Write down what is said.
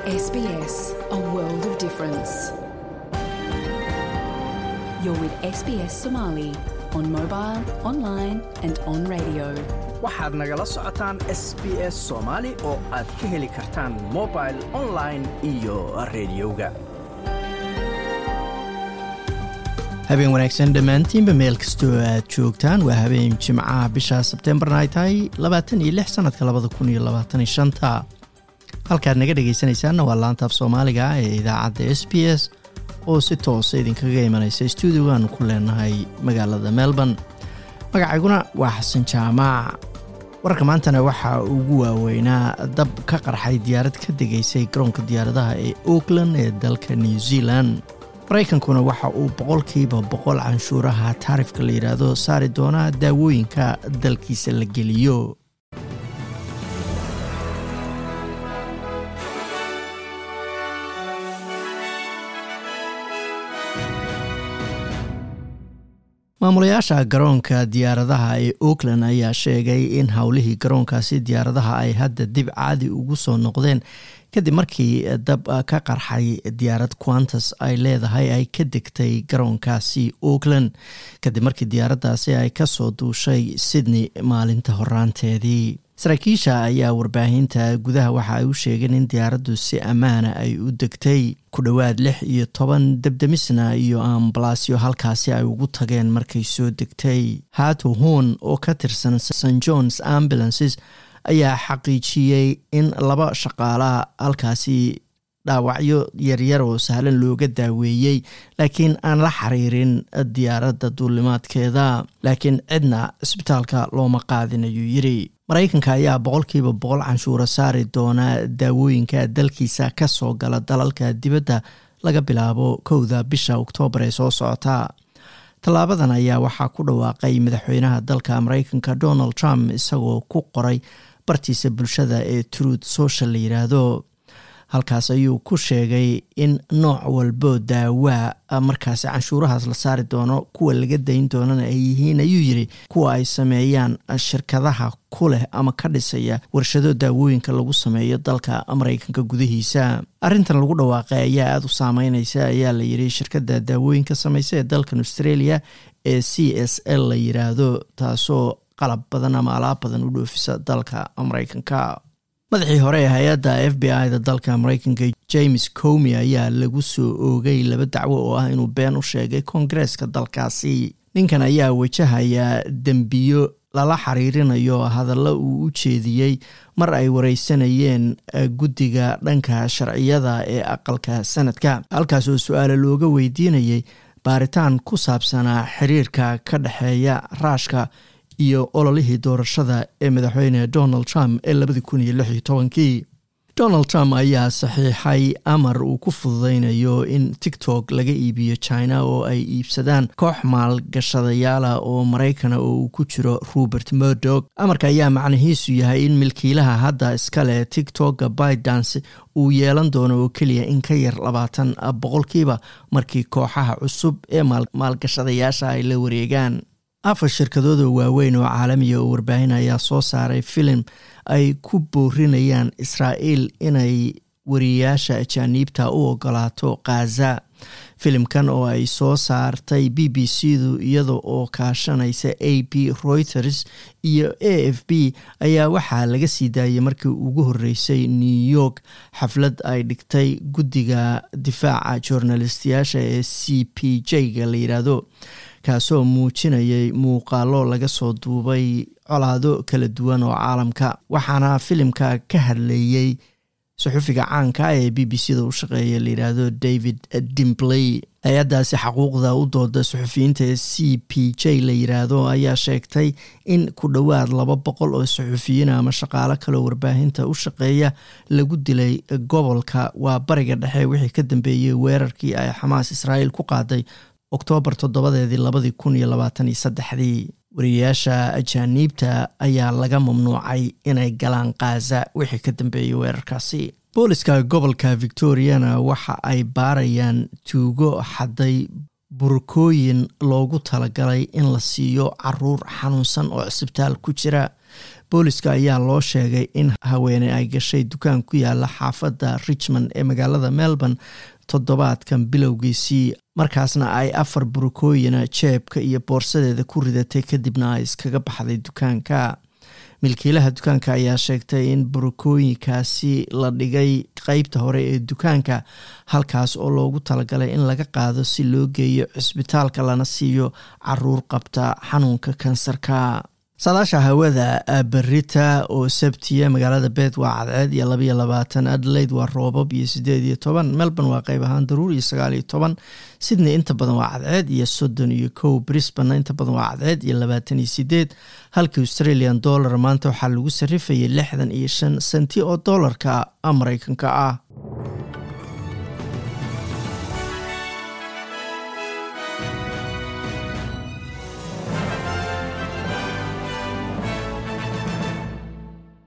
SBS, a world of difference. You're with SBS Somali on mobile, online, and on radio. waxaad nagala socotaan s b s soomaali oo aad ka heli kartaan mobil online iyo rediyoga habeen wanaagsan dhammaantiinba meel kastoo aad joogtaan waa habeen jimcaha bisha sebtembarna ay tahay labaatan iyo lix sanadka labada kun iyo labaatan iyo shanta halkaad naga dhegaysanaysaanna waa laanta af soomaaliga ee idaacadda s b s oo si toosa idinkaga imanaysa stuudiyogaanu ku leenahay magaalada melbourne magacayguna waa xasan jaamaac wararka maantana waxaa ugu waaweynaa dab ka qarxay diyaarad ka degaysay garoonka diyaaradaha ee auckland ee dalka new zealand maraykankuna waxa uu boqolkiiba boqol canshuuraha taarifka la yidhaahdo saari doonaa daawooyinka dalkiisa la geliyo maamulayaasha garoonka diyaaradaha ee auckland ayaa sheegay in howlihii garoonkaasi diyaaradaha ay hadda dib caadi ugu soo noqdeen kadib markii dab ka qarxay diyaarad quantas ay leedahay ay ka degtay garoonkaasi auckland kadib markii diyaaraddaasi ay kasoo duushay sydney maalinta horaanteedii saraakiisha ayaa warbaahinta gudaha waxa ay u sheegeen in diyaaraddu si ammaana ay u degtay ku dhowaad lix iyo toban debdemisna iyo ambalaasyo halkaasi ay ugu tageen markay soo degtay hato hoon oo ka tirsan st johns ambulances ayaa xaqiijiyey in laba shaqaalaha halkaasi dhaawacyo yaryar oo sahlan looga daaweeyey laakiin aan la xiriirin diyaaradda duulimaadkeeda laakiin cidna cisbitaalka looma qaadin ayuu yiri maraykanka ayaa boqolkiiba boqol canshuura saari doona daawooyinka dalkiisa ka soo gala dalalka dibadda laga bilaabo kowda bisha oktoobar ee soo socota tallaabadan ayaa waxaa ku dhawaaqay madaxweynaha dalka maraykanka donald trump isagoo ku qoray bartiisa bulshada ee truth social la yidhaahdo halkaas ayuu ku sheegay in nooc walbo daawaa markaasi canshuurahaas la saari doono kuwa laga dayn doonana ay yihiin ayuu yiri kuwa ay sameeyaan shirkadaha ku leh ama ka dhisaya warshado daawooyinka lagu sameeyo dalka maraykanka gudihiisa arrintan lagu dhawaaqay ayaa aada u saameyneysa ayaa la yiri shirkadda daawooyinka sameysa ee dalkan australia ee c s l la yiraahdo taasoo qalab badan ama alaab badan u dhoofisa dalka maraykanka madaxii hore ee hay-adda f b i da dalka maraykanka james comi ayaa lagu soo oogay laba dacwo oo ah inuu been u sheegay koongareeska dalkaasi ninkan ayaa wajahaya dembiyo lala xiriirinayo hadallo uu u jeediyey mar ay wareysanayeen guddiga dhanka sharciyada ee aqalka sanadka halkaas oo su-aale looga weydiinayay baaritaan ku saabsanaa xiriirka ka dhexeeya raashka iyo ololihii doorashada ee madaxweyne donald trump ee labadii kun iyo lix iyo tobankii donald trump ayaa saxiixay amar uu ku fududeynayo in tiktok laga iibiyo china oo ay iibsadaan koox maalgashadayaala oo maraykana oo uu ku jiro robert murdock amarka ayaa macnihiisu yahay in milkiilaha hadda iskale tiktoka bidance uu yeelan doono oo keliya in ka yar labaatan boqolkiiba markii kooxaha cusub ee maalgashadayaasha ay la wareegaan afar shirkadood oo waaweyn oo caalamiya oo warbaahin ayaa soo saaray filim ay ku boorinayaan israa'iil inay wariyayaasha ajaaniibta u ogolaato khaza filimkan oo ay soo saartay b b c du iyada oo kaashanaysa a b reuters iyo a f b ayaa waxaa laga sii daayay markii ugu horeysay new york xaflad ay dhigtay guddiga difaaca journalistiyaasha ee c p j ga la yidhaahdo kaasoo muujinayay muuqaalo laga soo duubay colaado kala duwan oo caalamka waxaana filimka ka hadlayey suxufiga caanka ee b b c da u shaqeeya layidhaahdo david dimbley hay-addaasi xaquuqda u dooda suxufiyiinta ee c p j la yidhaahdo ayaa sheegtay in ku dhowaad laba boqol oo suxufiyiin ama shaqaalo kaleo warbaahinta u shaqeeya lagu dilay gobolka waa bariga dhexe wixii ka dambeeyey weerarkii ay xamaas israa'iil ku qaaday oktoobar toddobadeedii labadii kun iyo labaatan iyo saddexdii wariyayaasha ajaaniibta ayaa laga mamnuucay inay galaan khaza wixii ka dambeeyey weerarkaasi booliska gobolka victoriana waxa ay baarayaan tuugo xaday burkooyin loogu talagalay in la siiyo caruur xanuunsan oo cisbitaal ku jira booliska ayaa loo sheegay in haweeney ay gashay dukaan ku yaala xaafadda richmond ee magaalada melbourne toddobaadkan bilowgiisii markaasna ay afar burukooyina jeebka iyo boorsadeeda ku ridatay kadibna ay iskaga baxday dukaanka milkiilaha dukaanka ayaa sheegtay in burukooyinkaasi la dhigay qeybta hore ee dukaanka halkaas oo loogu talagalay in laga qaado si loo geeyo cisbitaalka lana siiyo caruur qabta xanuunka kansarka saadaasha hawada berita oo sabtiya magaalada beed waa cadceed iyo labaiyo labaatan adelaide waa roobab iyo sideed iyo toban melbourne waa qeyb ahaan daruur iyo sagaal iyo toban sydney inta badan waa cadceed iyo soddon iyo kow brisbane inta badan waa cadceed iyo labaatan iyo sideed halka australian dollar maanta waxaa lagu sarifayay lixdan iyo shan senti oo doolarka mareykanka ah